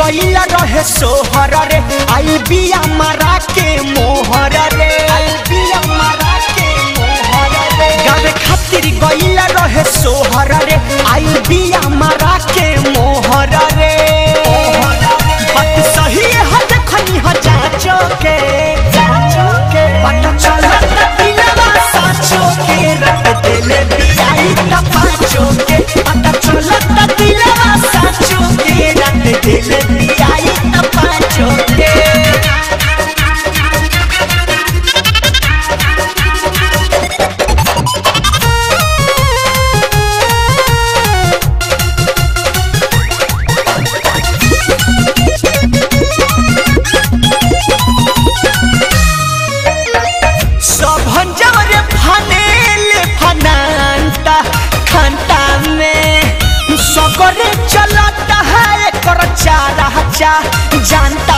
गईल रहे सोहर रे आई बिया मारा के मोहर रे आई बिया मारा के मोहर रे गावे खातिर गईल रहे सोहर रे आई बिया मारा के मोहर रे बात सही है देखनी ह जाचो के जाचो के पता चलत दिलवा साचो के रख दिल बियाई त पाचो के पता चलत दिलवा साचो के रख दिल बियाई त पाचो के सभन जवरे फनेले फनांता खंता में सकरे चलता है कर चारा चा जानता